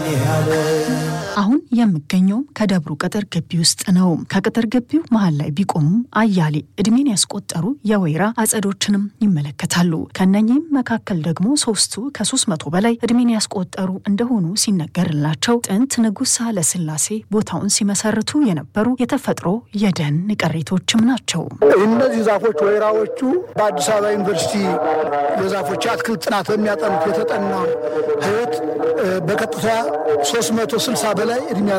አሁን የምገኘውም ከደብሩ ቅጥር ግቢ ውስጥ ነው። ከቅጥር ግቢው መሀል ላይ ቢቆሙም አያሌ እድሜን ያስቆጠሩ የወይራ አጸዶችንም ይመለከታሉ። ከነኚህም መካከል ደግሞ ሶስቱ ከሶስት መቶ በላይ እድሜን ያስቆጠሩ እንደሆኑ ሲነገርላቸው ጥንት ንጉሥ ኃይለሥላሴ ቦታውን ሲመሰርቱ የነበሩ የተፈጥሮ የደን ቅሪቶችም ናቸው። እነዚህ ዛፎች ወይራዎቹ በአዲስ አበባ ዩኒቨርሲቲ የዛፎች አትክልት ጥናት በሚያጠኑት የተጠና ህይወት በቀጥታ 360 በላይ እድሜ